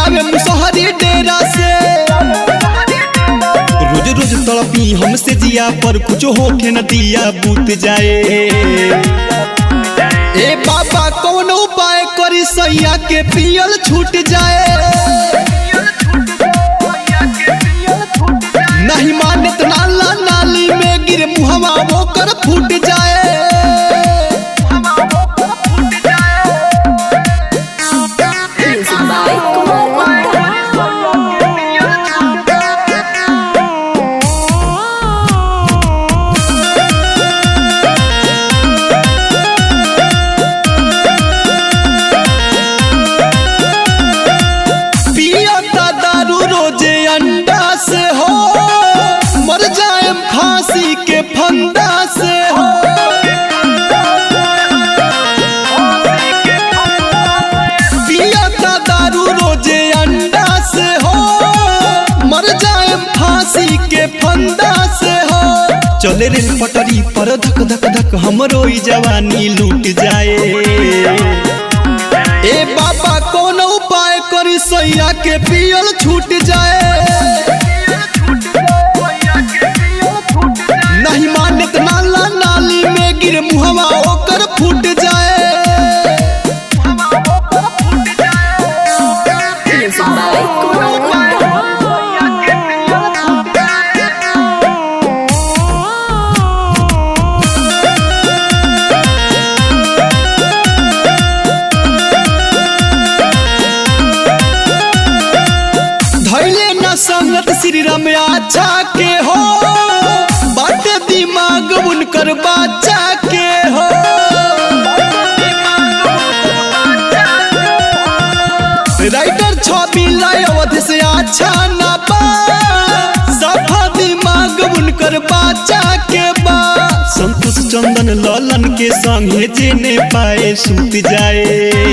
आवे मुसहरी डेरा से रोज रोज तड़पी हमसे जिया पर कुछ होके न दिया बूत जाए ए बाबा कौन उपाय करी सैया के पियल छूट जाए नहीं मानत नाला नाली में गिर मुहवा होकर फूट जाए Music by Kumar Gupta. पियता दारू रोजे अंडा से हो मर जाए फांसी के फंदा से हो पियता दारू रोजे अंडा से हो मर जाए फांसी के फंदा से हो चले रेल पटरी पर धक धक धक हमरो ई जवानी लूट जाए ए बाबा कौन उपाय करी सैया के पियल छूट जाए नहीं मानत नाला नाली में गिर मुहवा ओकर फूट जाए Music by Kumar Gupta. धैले न संगत श्री राम अच्छा के हो बाटे दिमाग उनकर बाचा के हो राइटर छवि लाई अवध से अच्छा ना बा सफा दिमाग उनकर बाचा के बा संतोष चंदन ललन के संगे जेने पाए सूत जाए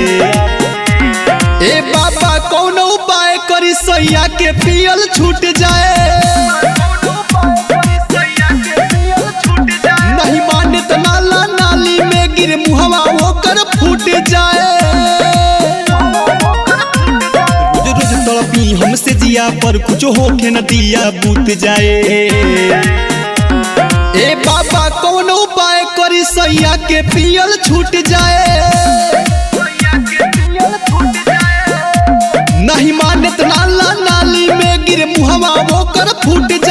ए बाबा कौन उपाय करी सैया के पियल छूट जाए नहीं मानत नाला नाली में गिर मुहवा होकर फूट जाए रोज रोज तड़पी हमसे जिया पर कुछ होके न दिया बूत जाए ए बाबा कौन उपाय करी सैया के पियल छूट जाए नहीं मानत नाला नाली में गिर मुहवा होकर फूट